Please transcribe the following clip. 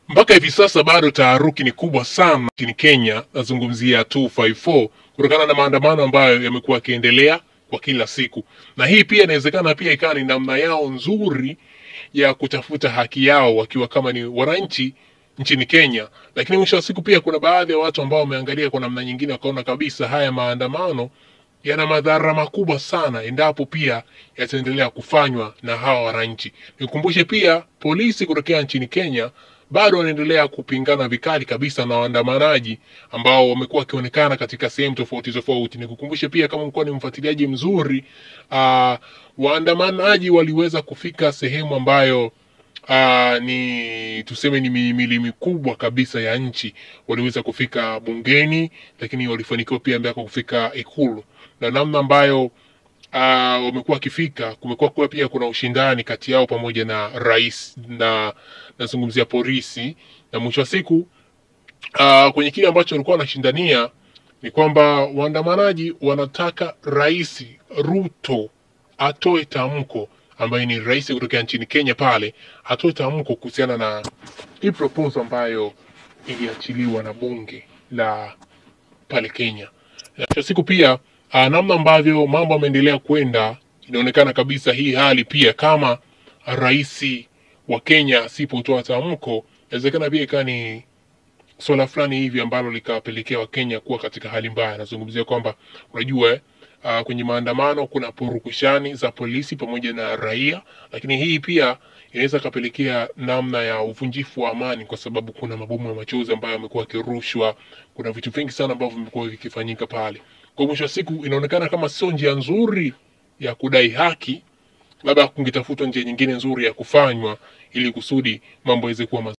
Mpaka hivi sasa bado taharuki ni kubwa sana nchini Kenya, nazungumzia 254 kutokana na maandamano ambayo yamekuwa yakiendelea kwa kila siku, na hii pia inawezekana pia ikawa ni namna yao nzuri ya kutafuta haki yao wakiwa kama ni wananchi nchini Kenya. Lakini mwisho wa siku pia kuna baadhi ya watu ambao wameangalia kwa namna nyingine, wakaona kabisa haya maandamano yana madhara makubwa sana endapo pia yataendelea kufanywa na hawa wananchi. Nikumbushe pia polisi kutokea nchini Kenya bado wanaendelea kupingana vikali kabisa na waandamanaji ambao wamekuwa wakionekana katika sehemu tofauti tofauti. Nikukumbushe pia kama ulikuwa ni mfuatiliaji mzuri, uh, waandamanaji waliweza kufika sehemu ambayo uh, ni tuseme ni mihimili mikubwa kabisa ya nchi. Waliweza kufika bungeni, lakini walifanikiwa pia ambako kufika Ikulu na namna ambayo uh, wamekuwa wakifika, kumekuwa kuwa pia kuna ushindani kati yao pamoja na rais na nazungumzia polisi, na mwisho wa siku uh, kwenye kile ambacho walikuwa wanashindania ni kwamba waandamanaji wanataka rais Ruto atoe tamko ambaye ni rais kutokea nchini Kenya pale atoe tamko kuhusiana na hii proposal ambayo iliachiliwa na bunge la pale Kenya. Na mwisho wa siku pia uh, namna ambavyo mambo yameendelea kwenda, inaonekana kabisa hii hali pia kama rais wa Kenya asipotoa tamko, inawezekana pia ikawa ni swala fulani hivi ambalo likawapelekea Wakenya kuwa katika hali mbaya. Nazungumzia kwamba unajua eh, uh, kwenye maandamano kuna purukushani za polisi pamoja na raia, lakini hii pia inaweza kapelekea namna ya uvunjifu wa amani, kwa sababu kuna mabomu ya machozi ambayo yamekuwa yakirushwa. Kuna vitu vingi sana ambavyo vimekuwa vikifanyika pale. Kwa mwisho wa siku, inaonekana kama sio njia nzuri ya kudai haki, labda kungetafutwa njia nyingine nzuri ya kufanywa ili kusudi mambo yaweze kuwa mazuri.